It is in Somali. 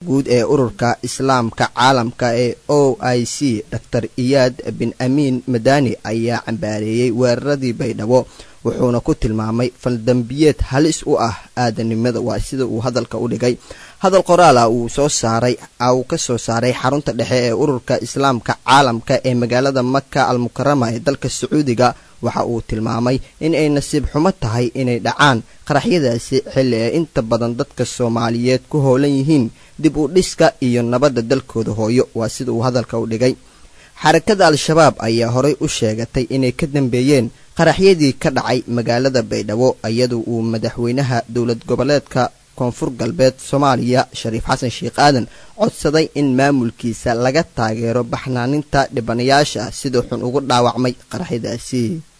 guud ee ururka islaamka caalamka ee o i c dor iyaad bin amiin madani ayaa cambaareeyey weeraradii baydhabo wuxuuna ku tilmaamay faldambiyeed halis u ah aadanimada waa sida uu hadalka u dhigay hadal qoraala uu soo saaray uu ka soo saaray xarunta dhexe ee ururka islaamka caalamka ee magaalada maka al mukarama ee dalka sacuudiga waxa uu tilmaamay in ay nasiib xumo tahay inay dhacaan qaraxyadaasi xilli ay inta badan dadka soomaaliyeed ku hoolan yihiin dib u dhiska iyo nabadda dalkooda hooyo waa sida uu hadalka u dhigay xarakada al-shabaab ayaa horay u sheegatay inay ka dambeeyeen qaraxyadii ka dhacay magaalada baydhabo iyadoo uu madaxweynaha dowlad goboleedka koonfur galbeed soomaaliya shariif xasan sheekh aadan codsaday in maamulkiisa laga taageero baxnaaninta dhibanayaasha sida xun ugu dhaawacmay qaraxyadaasi